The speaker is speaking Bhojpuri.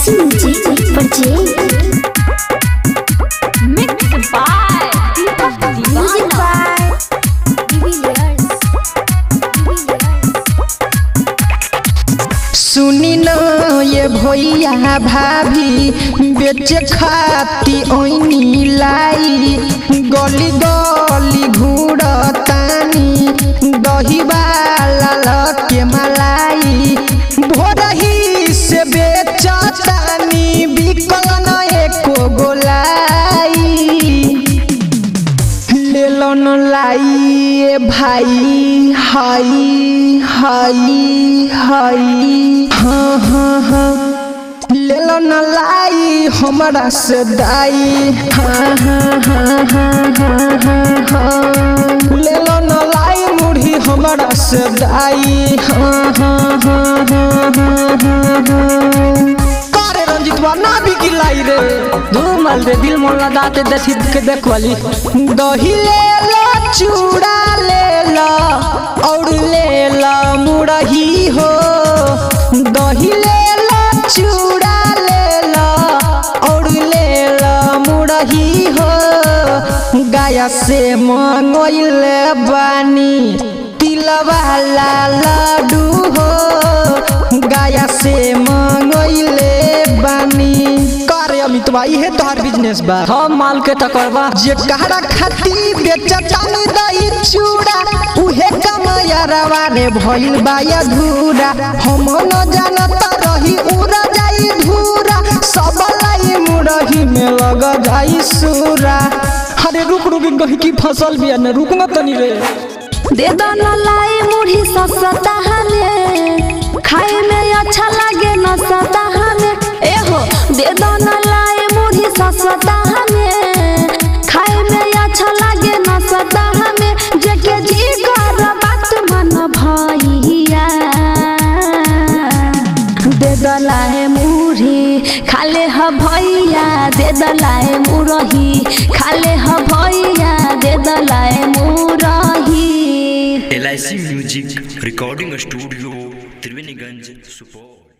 LIC Music Project. Mixed by Deepak Music Divana. by Divilliers. सुनी न ये भैया भाभी बेचे खाती ओइनी लाई गली गली घूरतानी दही वाला के मलाई भोरही से बेचतानी बिकल न एको गोलाई लेलन लाई ए भाई हाई हाई हाई हाँ हाँ हाँ लेलन लाई हमरा से दाई हाँ हाँ हाँ हाँ हाँ हाँ हाँ लेलन लाई मुढ़ी हमरा से दाई हाँ हाँ हाँ हाँ हाँ हाँ हाँ करे रंजितवा ना बिकी लाई रे धूमल रे दिल मोर दाते देखी के देखवाली दही ले ला चूड़ा ले ला और ले ला मुरही हो दही ले ला चूड़ा ले ला और ले ला मुरही हो गाया से मंगोइले बानी तिलवा ला लाडू हो गाया से मंगोइले बानी करे अमितवा इहे तोहार बिजनेस बा हम माल के टकरबा जे कहरा खाती बेचतानी दही चूड़ा उहे कमयरवा रे भइल बा अधूरा हम न जानता रही उड़ा जाई धूरा सब लाई मुरही में लग जाई सूरा अरे रुक रुक कहीं की फसल भी है न रुक न तनी रे दे दो न लाई मुढ़ी सस्ता हमें खाए में अच्छा लगे न सता हमें ए हो दे दो न लाई मुढ़ी सस्ता हमें खाए में अच्छा लगे न सता हमें जके जी कर बात मन भैया दे दो लाई मुढ़ी खाले ह भैया दे दो लाई मुरही खाले ह भैया दे दो लाई मुरही L I C music recording studio Triveniganj Supaul